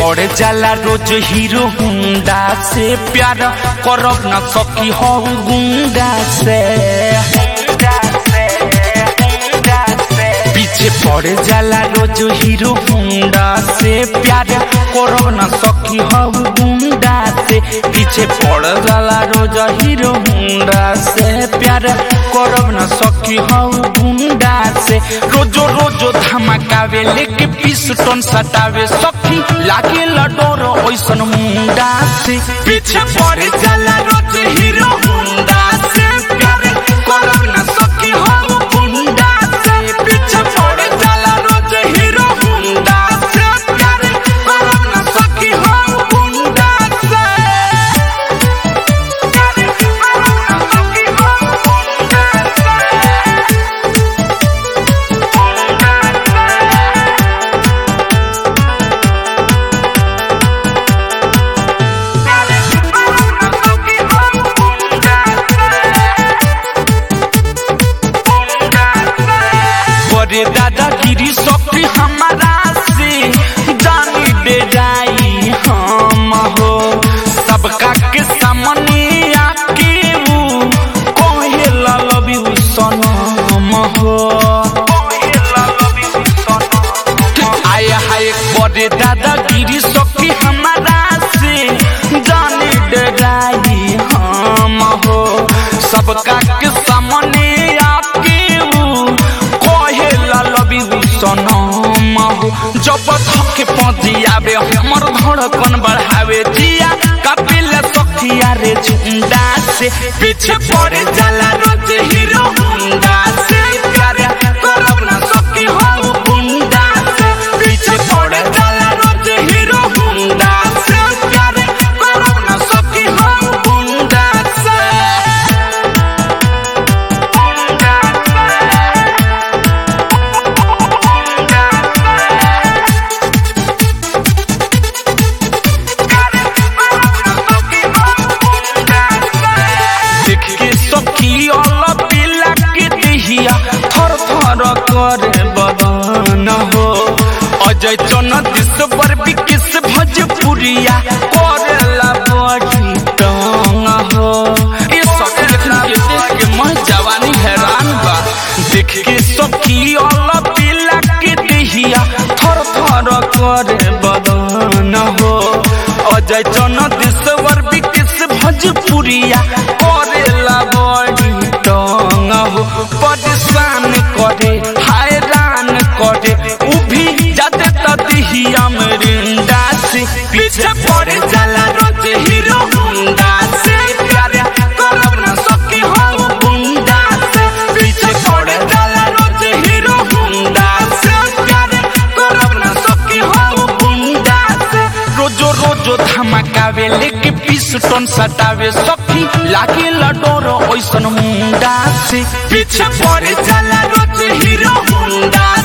पड़ जाला रोज hero Honda से प्यार करब न सकी हो गुंडा से पीछे पड़ जाला रोज हीरो हुंडा से प्यार करब न सकी हो गुंडा से पीछे पड़ जाला रोज हीरो हुंडा से प्यार करब न सकी हो गुंडा से रोजो रोजो धमकावे लेके पिस्टन सटावे सखी लागे लडोर ओइसन मुंडा से पीछे पड़ जाला रोज हीरो हुंडा से प्यार करब न सकी हो गुंडा से पीछे पड़ जाला रोज हीरो हुंडा से प्यार करब न सकी हो गुंडा से प्यार करब न सकी हो गुंडा से करे दादागिरी सखी हमारा से जानी दे जाई हम हो सबका के सामने आके वो कहे ला लव यू सनम हो आय हाय करे दादागिरी सखी हमारा से जानी दे जाई हम हो सबका के सामने आके वो कहे ला लव यू सनम हो जब थके पहुंचियावे हमर धड़कन बढ़ावे जिया कपिल सखिया रे झुंडा से पीछे पड़ जाला रोज हीरो हुंडा से प्यार करब ना सकी हो गुंडा से पीछे पड़ जाला रोज हीरो हुंडा से प्यार करब ना सकी हो गुंडा से गुंडा देख के सखी अल पिला के दिहिया थर थर करे बदन हो अजय चन दिस पर विकिस भोजपुरिया करेला बड़ी टंग हो ये सखी देखना के देख के मैं जवानी हैरान बा देख के सखी अल पिला के दिहिया थर थर करे बदन हो अजय चन दिसवर विकिस भोजपुरिया करेला बड़ी टंग हो परेशान करे हैरान करे उ भी जाते तदिहिया मरिंदा से पीछे पड़ जाला रोज हीरो हुंडा से प्यार करब न सकी हो गुंडा से पीछे पड़ जाला रोज हीरो हुंडा से प्यार करब न सकी हो गुंडा से रोजो रोजो धमकावे लेके पिस्टन सटावे सखी लागे लडोर ओइसन मुंडा से पीछे पड़ जाला रोज हीरो हुंडा